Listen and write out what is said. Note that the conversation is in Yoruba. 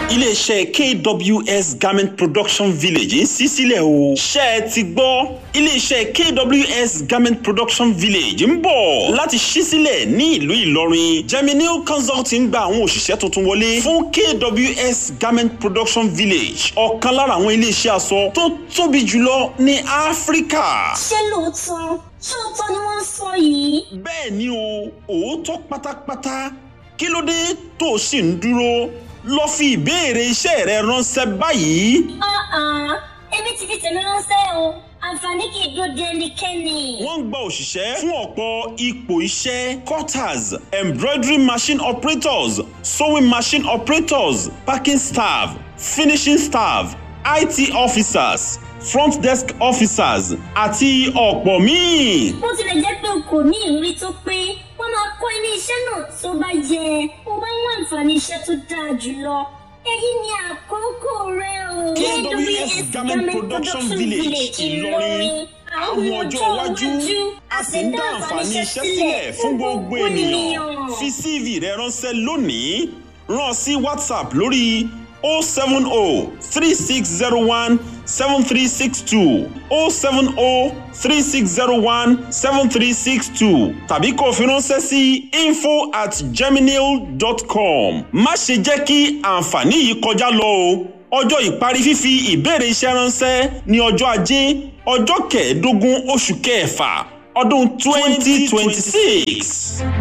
iléeṣẹ́ kws garment production village ń ṣí sílẹ̀ o. ṣé ẹ ti gbọ́ iléeṣẹ́ kws garment production village ń bọ̀ láti ṣí sílẹ̀ ní ìlú ìlọrin geminil consulting gba àwọn òṣìṣẹ́ tuntun wọlé fún kws garment production village ọ̀kan lára àwọn iléeṣẹ́ aṣọ tó tóbi jùlọ ní áfíríkà. ṣé lóòótọ́ ṣóòótọ́ ni wọ́n ń sọ yìí. bẹ́ẹ̀ ni o òótọ́ pátápátá kí ló dé tó o sì ń dúró lọ fi ìbéèrè iṣẹ́ rẹ ránṣẹ́ báyìí. ọ̀hún èmi ti fi tèmi ránṣẹ́ o àǹfààní kì í dúró de ẹnikẹ́ni. wọ́n ń gba òṣìṣẹ́ fún ọ̀pọ̀ ipò iṣẹ́ cutters embroidery machine operators sewing machine operators packing staff finishing staff it officers front desk officers àti ọ̀pọ̀ míì. bó tilẹ̀ jẹ́ pé o kò ní ìrírí tó pé wọ́n máa kọ́ ilé iṣẹ́ náà tó bá yẹ o bá ń wá àǹfààní iṣẹ́ tó dáa jùlọ. èyí ni àkókò rẹ o. kws garment production village ìlọrin àwọn ọjọ́ iwájú a sì ń dá àǹfààní iṣẹ́ sílẹ̀ fún gbogbo ènìyàn fi cv rẹ ránṣẹ́ lónìí rán sí whatsapp lórí 070 3601 7362 070 3601 7362 tàbí kó fi ránṣẹ́ sí info at geminil dot com má ṣe jẹ́ kí àǹfààní yìí kọjá lọ o ọjọ́ ìparí fífi ìbéèrè iṣẹ́ ránṣẹ́ ní ọjọ́ ajé ọjọ́ kẹẹ̀ẹ́dógún oṣù kẹfà ọdún twenty twenty six.